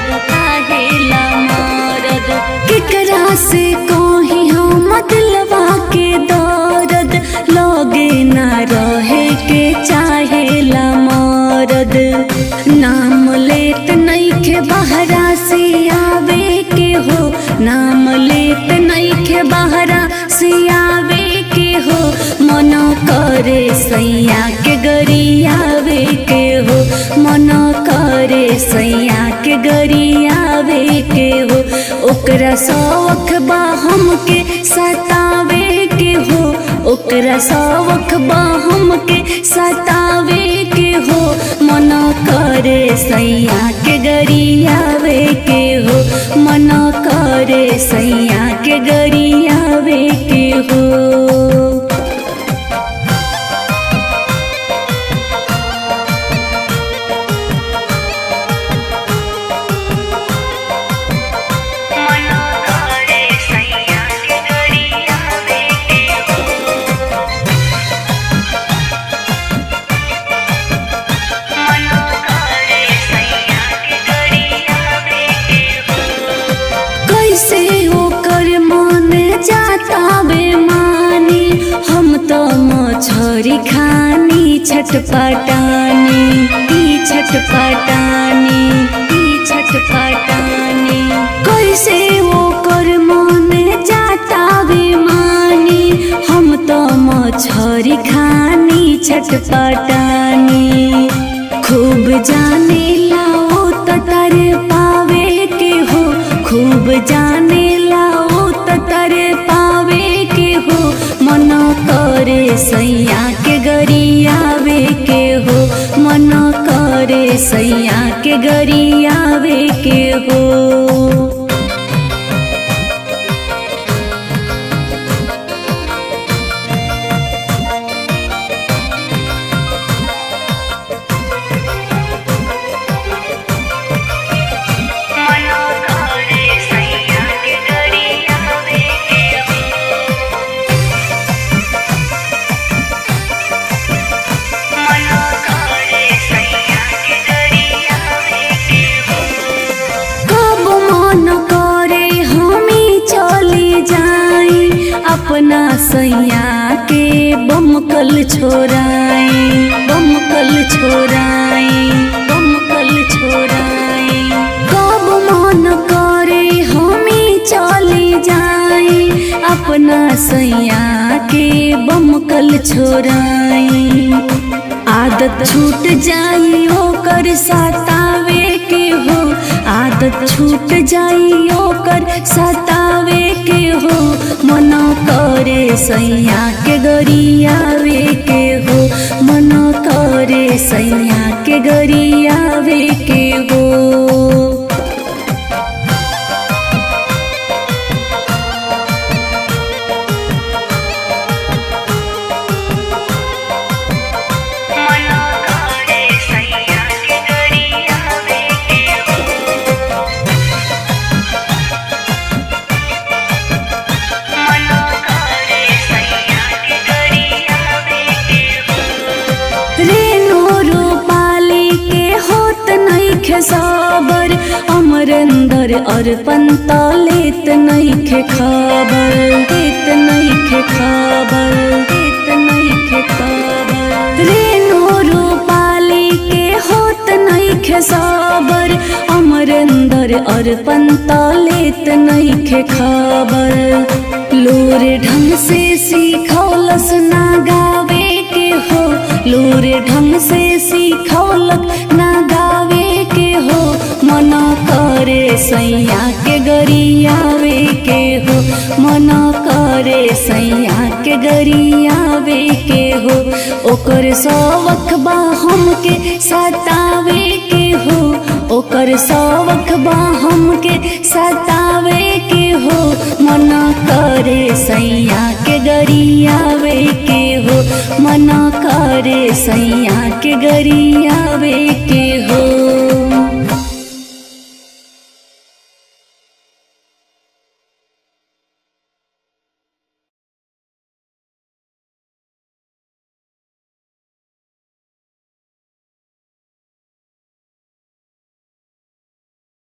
काहेला मरद केकरा से कही हम दिलवा के दर्द लगे ना रहे के चाहेला मरद नाम लेत नइखे बहरा से आवे के हो नाम लेत नइखे बहरा से आवे के हो मन करे सैया के गरियावे के हो मन करे सैया के गरियावे के हो ओकरा शौक बा हमके सतावे के हो ओकरा शौक बा हमके सतावे के हो मन करे सैया के गरियावे के हो मन करे सैया के गरियावे के हो मना करे सैया के गरियावे के हो मना करे सैया के गरियावे के हो कैसे ओकर मन जाता बेमानी हम तो मछरी खानी छटपटानी ई छटपटानी ई छटपटानी कैसे ओकर मन जाता बेमानी हम तो मछरी खानी छटपटानी खूब जाने लाओ तो तर पावे के हो खूब जाने लाओ तो तर पावे के हो मन करे सैया के गरियावे के हो मन करे सैया के गरियावे के हो मना करे सैया के गरियावे के हो मना करे सैया के गरियावे के हो कब मन करे हमी चली जाई अपना सैया के बमकल छोराई बमकल छोराई बमकल छोराई कब मन करे हमी चली जाई अपना सैया के बमकल छोराई आदत छूट जाई ओकर सतावे के हो आदत छूट जाई ओकर सतावे के हो मन करे सैया के गरियावे के हो मन करे सैया के गरियावे के हो मना करे सैया के गरियावे के हो मना करे सैया के गरियावे के हो रेणु रूपाली के होत नइखे साबर अमरेंद्र अर्पण त लेत नइखे खबर लेत नइखे खबर लेत नइखे खबर रेणु रूपाली के होत नइखे साबर अमरेंद्र अर्पण त लेत नइखे खबर लोर ढंग से सीखौलस ना गावे के हो लोर ढंग से सीखौलक ना गावे के हो मन करे सैया के गरियावे के हो मन करे सैया के गरियावे के हो ओकर शौक बा हमके सतावे के हो ओकर शौक बा हमके सतावे के हो मन करे सैया के गरियावे के हो मन करे सैया के गरियावे के हो